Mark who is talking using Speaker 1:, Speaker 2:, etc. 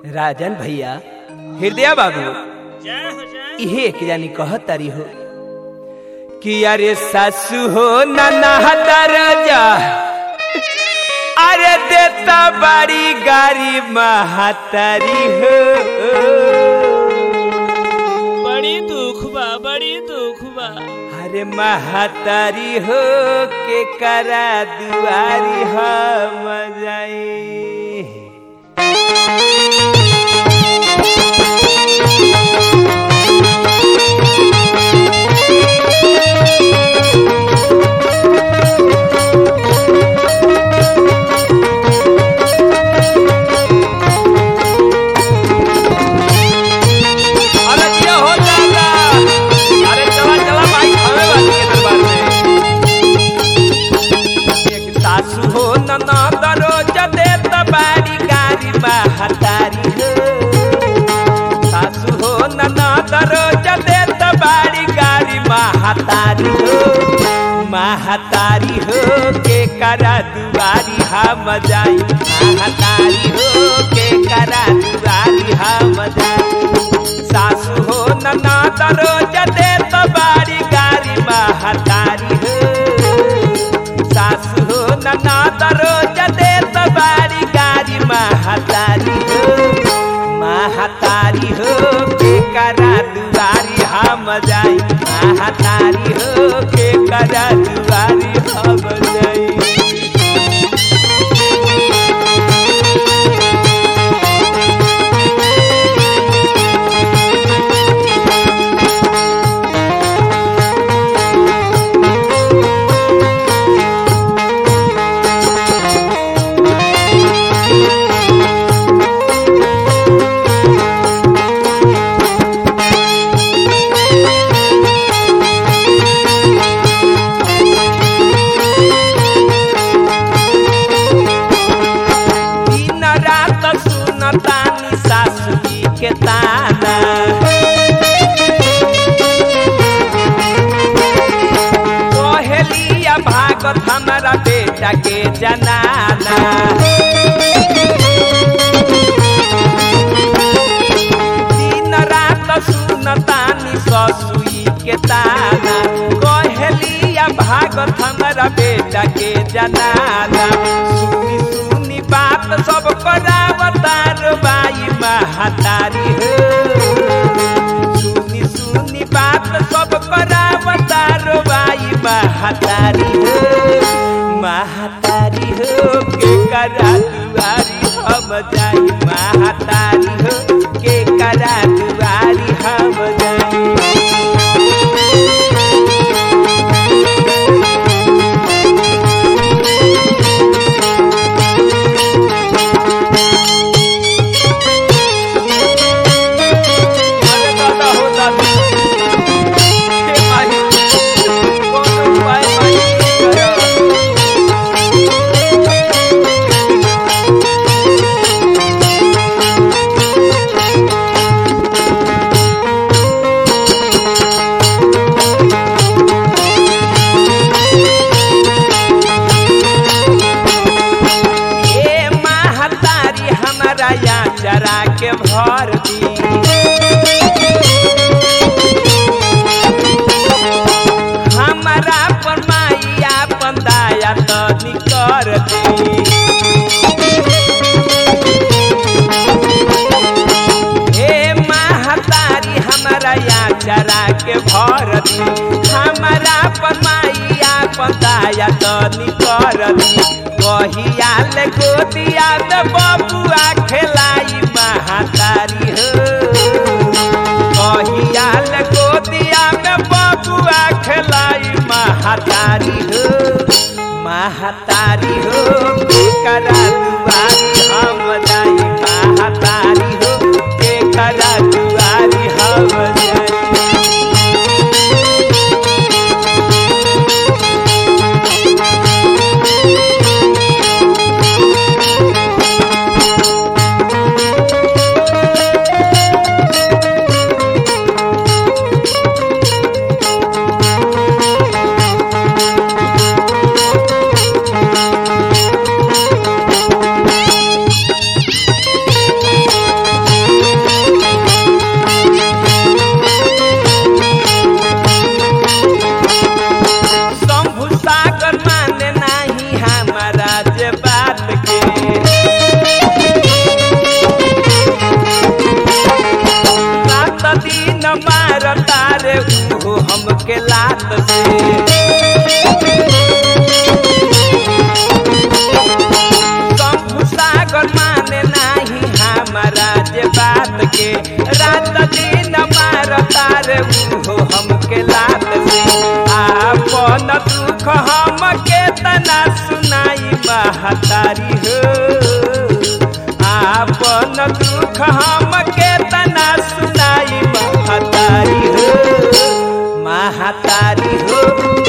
Speaker 1: राजन भैया हृदय बाबू
Speaker 2: जय हो जय
Speaker 1: इहे एक जानी कहत तारी हो कि अरे सासू हो नना राजा अरे देता बड़ी गाड़ी महातारी हो
Speaker 2: बड़ी दुख बा बड़ी दुख बा
Speaker 1: अरे महातारी हो के करा दुआरी हम जाई अरे क्या हो जाएगा अरे चला चला भाई हमें वाली के दरबार में एक सासू हो नना दरोज देत बाड़ी गाड़ी महतारी हो सासू हो नना दरोज देत बाड़ी गाड़ी महतारी हो महतारी हो के करा दुआरी हम जाई महतारी हो के करा दुआरी हम जाई सासू हो नना दरोज देत बाड़ी गाड़ी महतारी हो सासू हो नना दरोज देत बाड़ी गाड़ी महतारी हो महतारी हो के करा दुआरी हम जाई महतारी हो के करा दुआरी हम जाई दिन रात सुनतानी सासुरी के ताना कोहलिया भागत हमारा बेटा के जनाना दिन रात सुनतानी ससुई के ताना कोहलिया भागत हमारा बेटा के जनाना सुनी सुनी बात सब करावतार बाई महतारी हो सुनी सुनी बात सब करावतार बाई महतारी हो महतारी हो के करा दुआरी हम जाई महतारी हो के करा दुआरी हम जाई अरे दादा हो दादा हे माही कोनो उपाय माही करा ए महतारी हमारा या चरा के भर दी हमारा पर माइया पंदाया तो निकर दी हे महतारी हमारा या चरा के भर दी हमारा पर माइया पंदाया तो निकर दी कहिया ले गोदिया में बबुआ खेलाई महतारी हो कहिया ले गोदिया में बबुआ खेलाई महतारी हो महतारी हो के करा दुआरी हम जाई महतारी हो के करा दुआरी हम जाई तना सुनाई महतारी हो आपन दुख हम के तना सुनाई महतारी हो महतारी हो